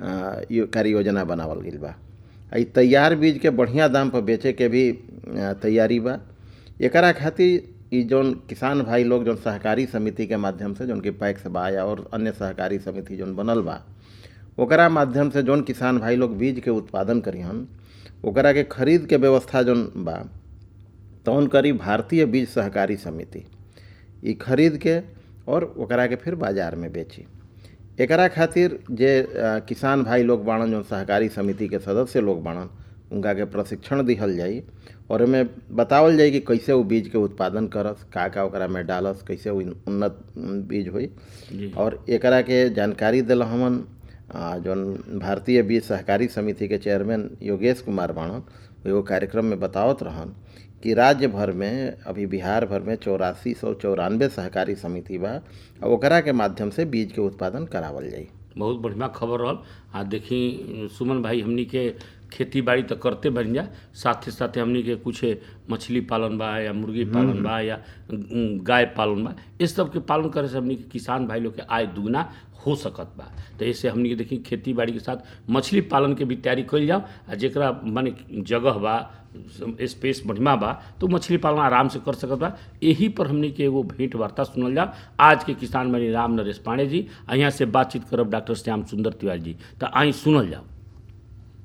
अ, यो कार्य योजना बनावल गइल बा आ इ तैयार बीज के बढ़िया दाम पर बेचे के भी अ, तैयारी बा एकरा खातिर इ जौन किसान भाई लोग जौन सहकारी समिति के माध्यम से जौन कि पैक्स बा या और अन्य सहकारी समिति जौन बनल बा ओकरा माध्यम से जौन किसान भाई लोग बीज के उत्पादन करिहन ओकरा के खरीद के व्यवस्था जौन बा तौन करी भारतीय बीज सहकारी समिति ई खरीद के और ओकरा के फिर बाजार में बेची एकरा खातिर जे अ, किसान भाई लोग बाणन जौन सहकारी समिति के सदस्य लोग बाणन उनका के प्रशिक्षण दिहल जाई और एमे बतावल जाई कि कैसे वो बीज के उत्पादन करस का का ओकरा में डालस कैसे वो उन्नत उम, बीज होई जी और एकरा के जानकारी दिल हमन आ, जौन भारतीय बीज सहकारी समिति के चेयरमैन योगेश कुमार बाणन एगो कार्यक्रम में बतावत रहन कि राज्य भर में अभी बिहार भर में चौरासी सौ चौरानवे सहकारी समिति बा आ ओकरा के माध्यम से बीज के उत्पादन करावल जाई बहुत बढ़िया खबर रहल आ देखी सुमन भाई हमनी के खेती बाड़ी तो करते बन जा साथे साथे हमनी के कुछ मछली पालन बा या मुर्गी पालन बा या उम, गाय पालन बा इस सब के पालन करे से हमनी के किसान भाई लोग के आय दुगना हो सकत बा तो ऐसे हमनी के देखी खेती बाड़ी के साथ मछली पालन के भी तैयारी कइल जाओ आ जेकरा माने जगह बा स्पेस बढ़िया बा तो मछली पालन आराम से कर सकत बा यही पर हमनी के एगो भेंट वार्ता सुनल जाओ आज के किसान मणि राम नरेश पांडे जी आ यहाँ से बातचीत करब डॉक्टर श्याम सुंदर तिवारी जी तो आई सुनल जाओ